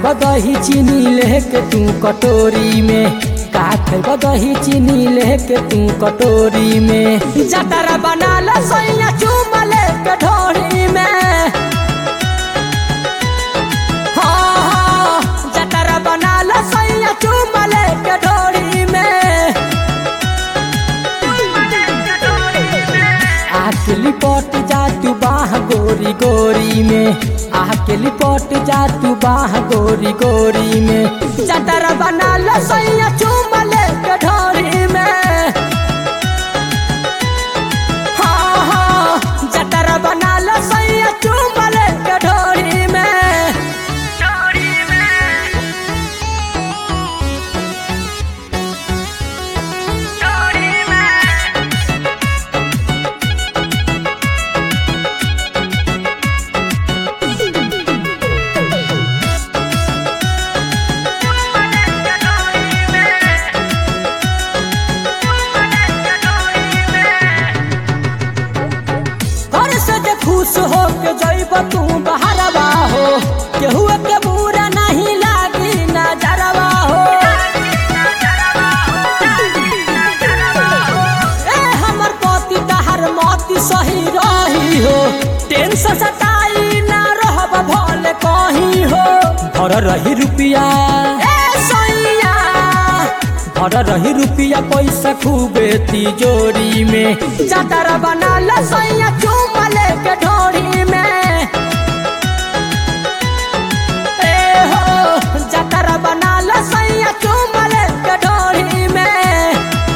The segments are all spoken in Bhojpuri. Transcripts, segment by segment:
दही चीनी लेके तू कटोरी में का खैब दही चीनी लेके तू कटोरी में जतरा बना ला सैया चूम लेके ढोरी में हाँ हाँ जतरा बना ला सैया चूम लेके ढोरी में आके लिपट जा तू बाह गोरी गोरी में आके लिपट जा तू बाह गोरी गोरी में चटर बना लो सैया चूम ले के ढोरी में हाँ हाँ चटर बना लो सैया चूम ले के ढोरी में घर से जे खुश हो के जइब तू बहरवा हो केहू के बुरा नहीं लागी नजरवा हो ए हमर पति तहर मति सही रही हो टेंशन सताई ना रहब भले कहीं हो घर रही रुपिया ए सैया घर रही रुपिया पैसा खूबे तिजोरी में चटर बना ला सैया चूम ले के ढोरी में ए हो चटर बना ला सैया चूम ले के ढोरी में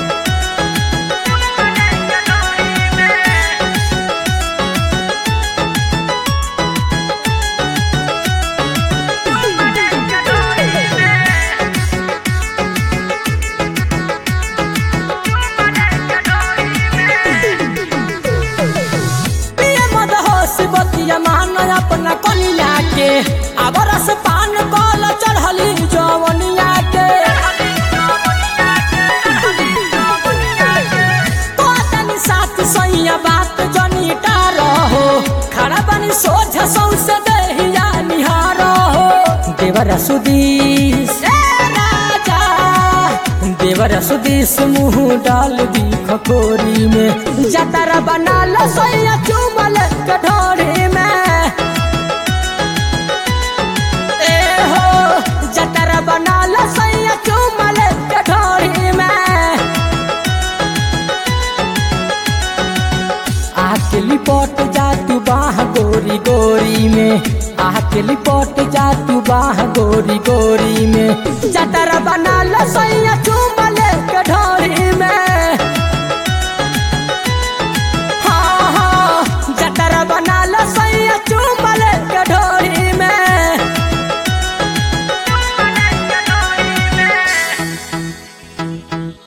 पिए मद होश बतिया मान अपना कनिया के आबर से पान कल चढ़ली जवनिया के तो तनी साथ सैया बात जनीटा रहो खड़ा बनी सोझ सौसे देहिया निहार हो देवर सुदीस ए राजा देवर सुदीस मुँह डाल दी खकोरी में जतरा बना लो सोया चुमल कठोरी में ए हो जतरा बना लो सोया चुमल कठोरी में आके लिपट जा तू बाह गोरी गोरी में आके लिपट जा तू बाह गोरी गोरी में चटर बना लो सैया चूम